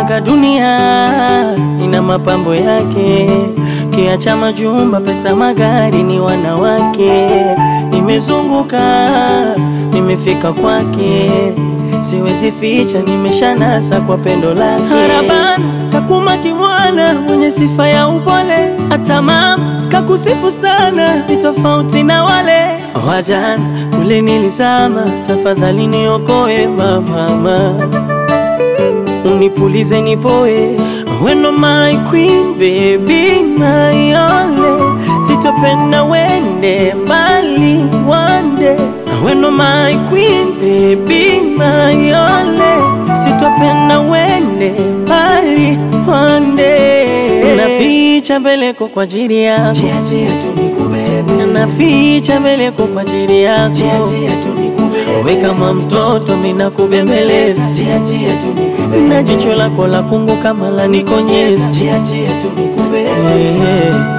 Nasemaga dunia ina mapambo yake, kiacha majumba, pesa, magari, ni wanawake. Nimezunguka, nimefika kwake, siwezi ficha, nimeshanasa kwa pendo lake. Harabana kakuma kimwana, mwenye sifa ya upole, hata mama kakusifu sana, ni tofauti na wale wajana kule nilizama. Tafadhali niokoe mama, unipulize nipoe, weno my queen baby my only, sitopenda wende mbali wande, weno my queen baby my only, sitopenda wende mbali wande, naficha mbeleko kwa ajili yako, Jia jia tu nikubebe, naficha mbeleko kwa ajili yako, jia jia tu nikubebe, we kama mtoto mina kubembeleza jia jia tu nikubebe, na jicho lako la kungu kama la nikonyeza jia jia tu nikubebe. yeah.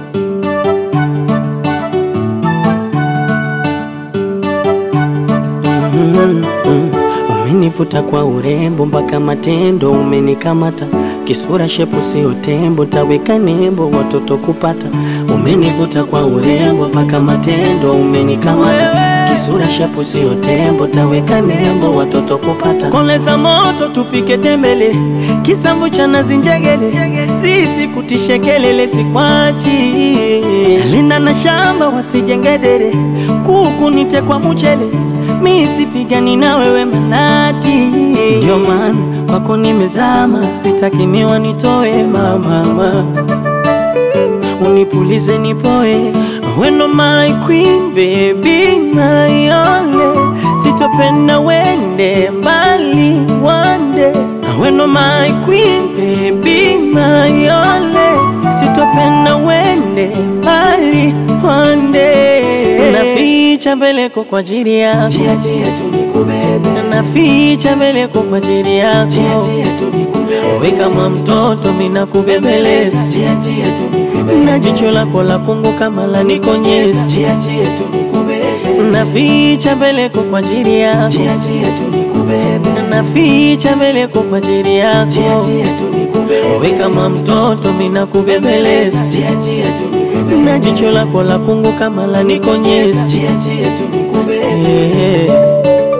Mm, mm. Umenivuta kwa urembo mpaka matendo umenikamata, kisura shepu sio tembo, taweka nembo watoto kupata. Umenivuta kwa urembo mpaka matendo umenikamata, kisura shepu sio tembo, taweka nembo watoto kupata. Koleza moto tupike tembele, kisambu cha nazi njegele, sisi kutishe kelele sikwachi, linda na shamba wasijengedere, kuku nite kwa mchele mi sipigani na wewe manati, ndio maana kwako nimezama, sitaki miwa nitoe mama, unipulize nipoe, weno my queen baby my only, sitopenda wende mbali wande, weno my queen baby my only, sitopenda wende mbali wande, naficha mbeleko kwa ajili yako Jia jia tu nikubebe, naficha mbeleko kwa ajili yako, jia jia tu nikubebe, we kama mtoto mina kubembeleza, jia jia tu nikubebe, na jicho lako la kungu kama la nikonyeza, jia jia tu nikubebe, naficha mbeleko kwa ajili yako, jia jia tu nikubebe, naficha mbeleko kwa ajili yako, jia jia tu nikubebe, we kama mtoto mina kubembeleza, jia jia tu nikubebe, na jicho lako la kungu kama la nikonyeza, jia jia tu nikubebe. yeah.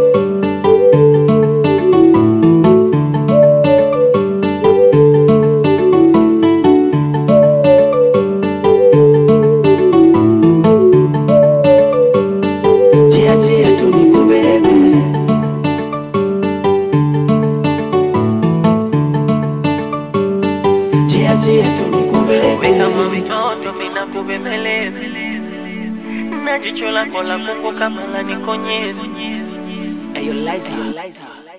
Jia jia tu nikubebe, jia jia tu nikubebe, kama mtoto mina kubembeleza na jicho lako la kungu kama la nikonyeza Ayo Liza, Liza.